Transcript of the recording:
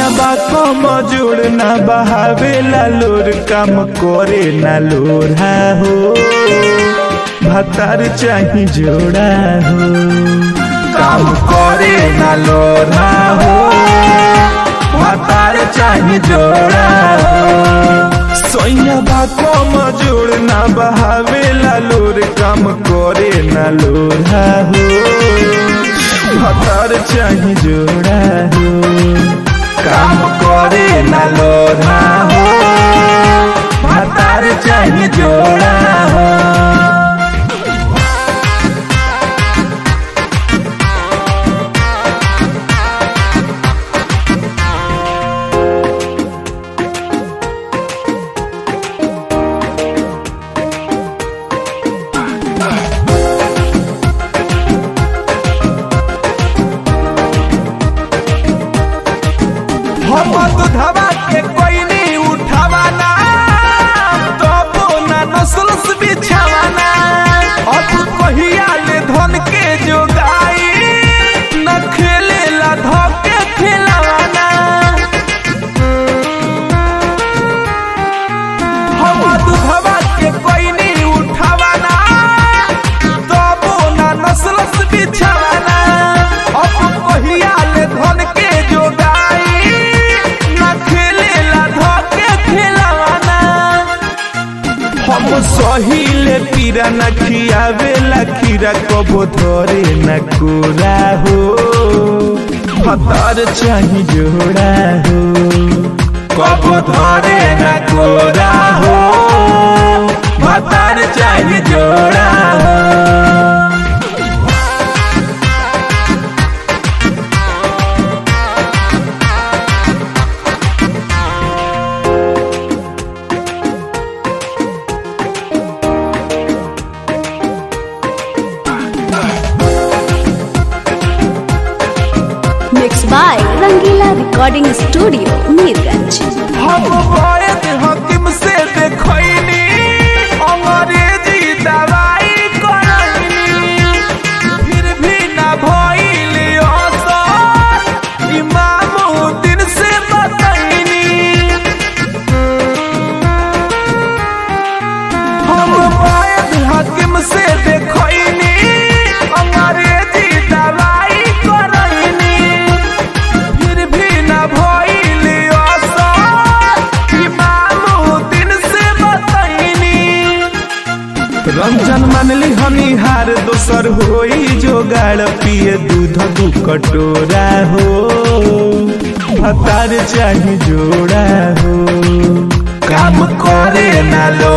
सोया बा कम जोड़ ना बहावे लोर काम करे ना लोरा हो भतार चाही जोड़ा हो काम करे ना लोरा हो भतार चाही जोड़ा हो सोया बा कम जोड़ ना बहावे लोर काम करे ना लोरा हो भतार चाही जोड़ा हो काम करे ना लोरा हो भतार चाही जोड़ा हो हम दुधवा के कोई नहीं उठावाना तो ना नस्ल से बिछावाना अब कहिया ले धन के जोगाई न खेले ला धोके खिलावाना हम दुधवा के कोई नहीं उठावाना तो ना नस्ल से बिछावाना अब कहिया ले धन के जोगाई न खेले ला धोके खिलावाना हम सहिले पीरा न खियावे ला खीरा कबो धरे न कोरा हो भतार चाही जोड़ा हो कबो धरे न कोरा हो भतार चाही जोड़ा हो Mixed by Rangila Recording Studio, Mirganj. हम वैद हकीम से देखैनी अंग्रेजी दवाई करैनी फिर भी ना भइल असर इमामुद्दीन से बतैनी हम वैद हकीम से देखैनी अंग्रेजी दवाई करैनी फिर भी ना भइल असर इमामुद्दीन से बतैनी रंजन मानली हनिहार दोसर होई जोगाड़ पिए दूध दू कटोरा हो भतार चाही जोड़ा हो काम करे ना लो